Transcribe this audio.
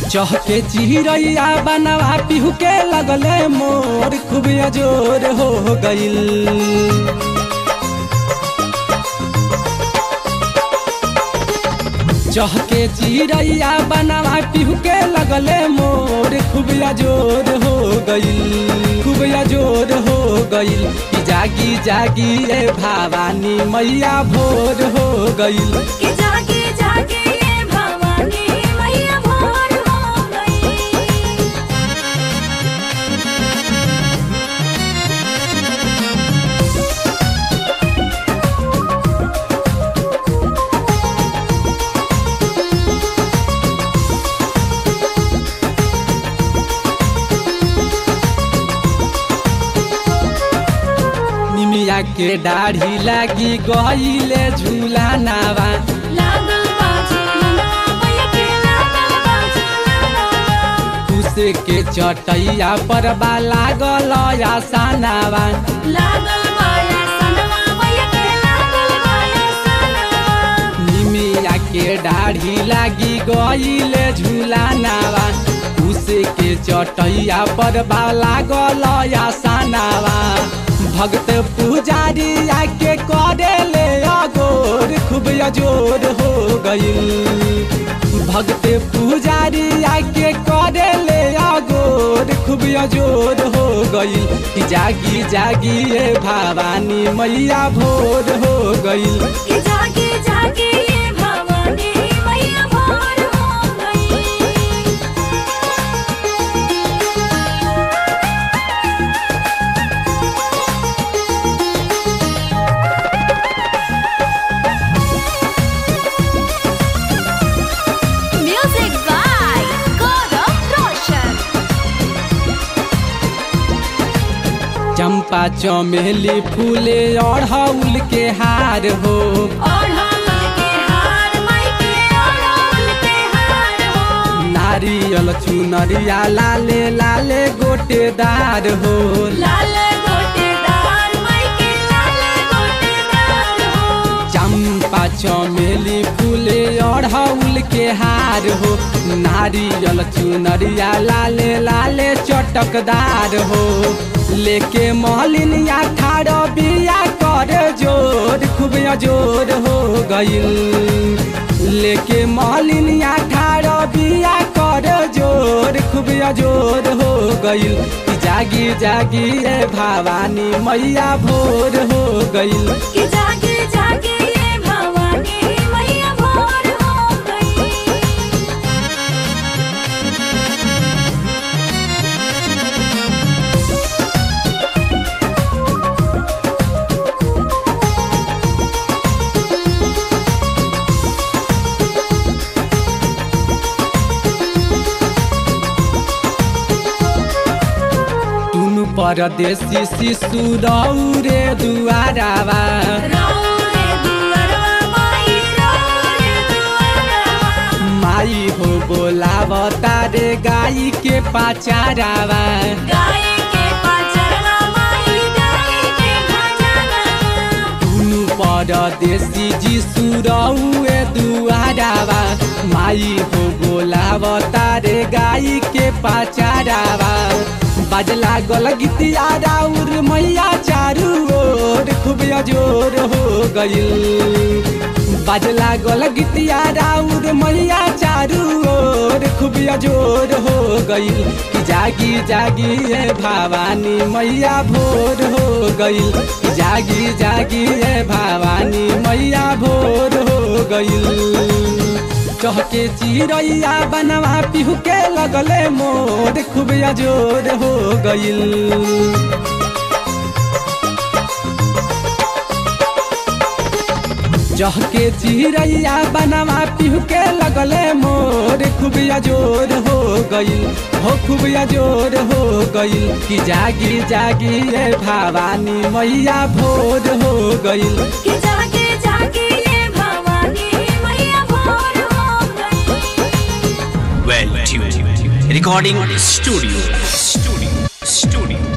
चहके चिरैया बनवा पिहू के लगले मोर खूब अजोर हो गईल चहके चिरैया बनवा पिहू के लगले मोर खूब अजोर हो गईल खूब अजोर हो गईल कि जागी जागी ए भवानी मैया भोर हो गईल कि जागे जागे ये भवानी मैया भोर हो गई निमिया के दाढ़ी लागी गईले झूला नावा लागल बाजी ललवा मैया के लागल बाजी ललवा कुसे के चटैया पर बा लागल आसानावा लागल बाया सनवा मैया के लागल बाया सनवा निमिया के दाढ़ी लागी गईले झूला नावा कुसे के चटैया पर बा लागल आसानावा भक्त पुजारी आके करे ले अगोर खूब अजोर हो गईल भक्त पुजारी आके करे ले अगोर खूब अजोर हो गईल कि जागी जागी ए भवानी मैया भोर हो गईल कि जागे जागे ये भवानी मैया भोर हो गई म्यूजिक बाय गौरव रोशन चंपा चमेली फूले अड़हुल के हार हो अड़हुल के हार माई के अड़हुल के हार हो नारियल चुनरिया लाले लाले गोटेदार हो लाल गोटेदार माई के लाल गोटेदार हो चंपा चमेली फूले अड़हुल के हार हो नारियल चुनरिया लाले लाले चटकदार हो लेके महलिनिया ठाड़ बिया कर जोर खूब अजोर हो गईल लेके महलिनिया ठाड़ बिया कर जोर खूब अजोर हो गईल कि जागी जागी ए भवानी मैया भोर हो गईल कि जागे जागे ये भवानी मैया भोर हो गई टुनु परदेशी शिशु रौरे दुआरावा रौरे दुअरवा माई रौरे दुअरवा माई हो बोलाव तारे गाई के पाचारावा गाय के पाचरवा माई गाय के भजनवा टुनु परदेशी जीसु रौए दुआरावा माई हो बोलाव तारे गाई के पाचारावा बजला गल गीतिया राउर मैया चारू ओर खूब अजोर हो गईल बजला गल गीतिया राउर मैया चारू ओर खूब अजोर हो गईल कि जागी जागी ए भवानी मैया भोर हो गईल कि जागी जागी ए भवानी मैया भोर हो गईल चहके चिरैया बनवा पिहू के लगले मोर खूब अजोर हो गईल चहके चिरैया बनवा पिहू के लगले मोर खूब अजोर हो गईल हो खूब अजोर हो गईल कि जागी जागी ए भवानी मैया भोर हो गईल कि जागे जागे ये भवानी मैया भोर हो गई well tuned recording studio studio studio